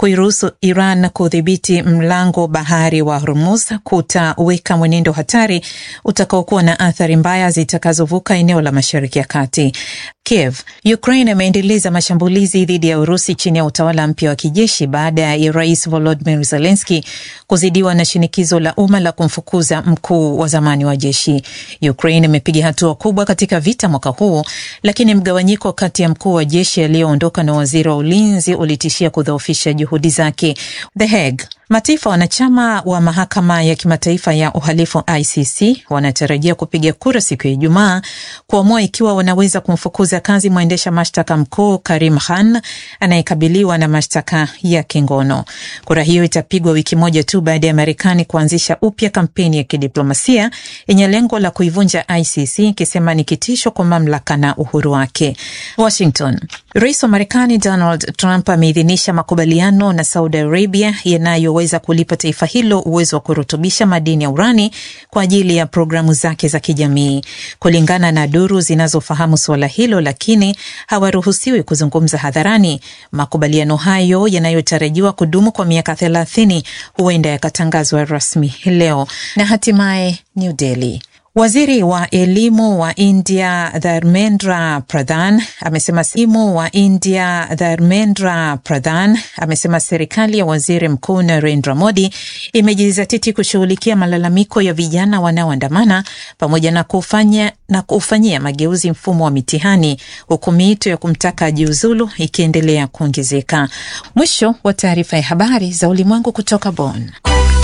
kuiruhusu Iran kudhibiti mlango bahari wa Hormuz kutaweka mwenendo hatari utakaokuwa na athari mbaya zitakazovuka eneo la Mashariki ya Kati. Kiev. Ukraine imeendeleza mashambulizi dhidi ya Urusi chini ya utawala mpya wa kijeshi baada ya Rais Volodymyr Zelensky kuzidiwa na shinikizo la umma la kumfukuza mkuu wa zamani wa jeshi. Ukraine imepiga hatua kubwa katika vita mwaka huu, lakini mgawanyiko kati ya mkuu wa jeshi aliyoondoka na waziri wa ulinzi ulitishia kudhoofisha juhudi zake. The Hague. Mataifa wanachama wa mahakama ya kimataifa ya uhalifu ICC wanatarajia kupiga kura siku ya Ijumaa kuamua ikiwa wanaweza kumfukuza kazi mwendesha mashtaka mkuu Karim Khan anayekabiliwa na mashtaka ya kingono. Kura hiyo itapigwa wiki moja tu baada ya Marekani kuanzisha upya kampeni ya kidiplomasia yenye lengo la kuivunja ICC ikisema ni kitisho kwa mamlaka na uhuru wake. Washington. Rais wa Marekani Donald Trump ameidhinisha makubaliano na Saudi Arabia yanayoweza kulipa taifa hilo uwezo wa kurutubisha madini ya urani kwa ajili ya programu zake za kijamii. Kulingana na duru zinazofahamu suala hilo, lakini hawaruhusiwi kuzungumza hadharani. Makubaliano hayo yanayotarajiwa kudumu kwa miaka thelathini huenda yakatangazwa rasmi leo. Na hatimaye New Delhi. Waziri wa elimu wa India Dharmendra Pradhan amesema simu wa India Dharmendra Pradhan amesema serikali ya waziri mkuu Narendra Modi imejizatiti kushughulikia malalamiko ya vijana wanaoandamana pamoja na kufanya na kufanyia mageuzi mfumo wa mitihani huku miito ya kumtaka ajiuzulu ikiendelea kuongezeka. Mwisho wa taarifa ya habari za ulimwengu kutoka Bonn.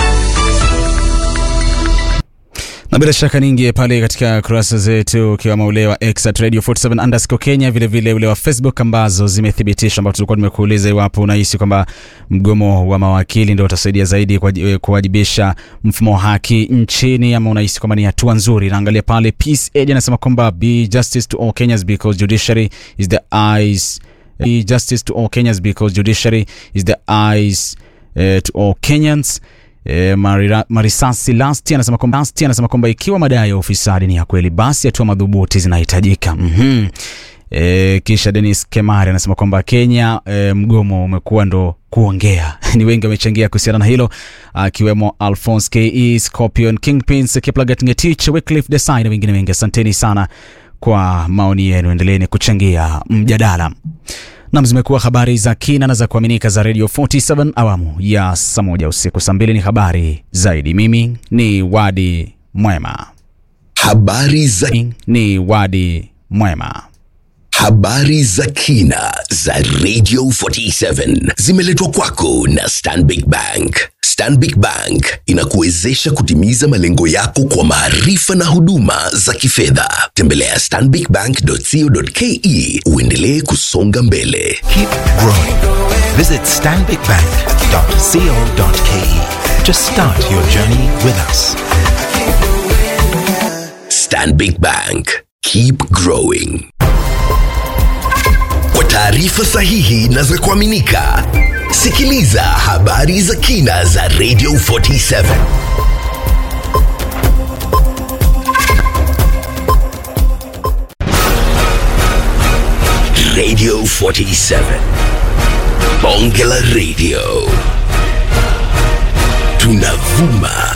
na bila shaka ningie pale katika kurasa zetu ukiwama ule wa X at Radio 47 underscore Kenya, vilevile vile ule wa Facebook ambazo zimethibitishwa, ambao tulikuwa tumekuuliza iwapo unahisi kwamba mgomo wa mawakili ndio utasaidia zaidi kuwajibisha mfumo wa haki nchini, ama unahisi kwamba ni hatua nzuri. Naangalia pale Peace Aid anasema kwamba be justice to all Kenyans because judiciary is the eyes be justice to all Kenyans because judiciary is the eyes uh, to all Kenyans. E, Marira, Marisasi Lasti anasema kwamba Lasti anasema kwamba ikiwa madai ya ufisadi ni ya kweli basi hatua madhubuti zinahitajika. mm-hmm. E, kisha Dennis Kemari anasema kwamba Kenya e, mgomo umekuwa ndo kuongea ni wengi wamechangia kuhusiana na hilo akiwemo Alphonse Ke, Scorpion Kingpins, Kiplagat Ngetich, Wycliffe Desai na wengine wengi. Asanteni sana kwa maoni yenu, endeleeni kuchangia mjadala. Nam, zimekuwa habari za kina na za kuaminika za Radio 47 awamu ya saa moja usiku. Saa mbili ni habari zaidi. Mimi ni Wadi Mwema. Habari za ni Wadi Mwema. Habari za kina za Radio 47 zimeletwa kwako na Stanbic Bank. Stanbic Bank inakuwezesha kutimiza malengo yako kwa maarifa na huduma za kifedha. Tembelea stanbicbank.co.ke uendelee kusonga mbele. Keep growing. Visit stanbicbank.co.ke to start your journey with us. Stanbic Bank. Keep growing. Kwa taarifa sahihi na za kuaminika, sikiliza habari za kina za Radio 47. Radio 47. Bonge la Radio. Tunavuma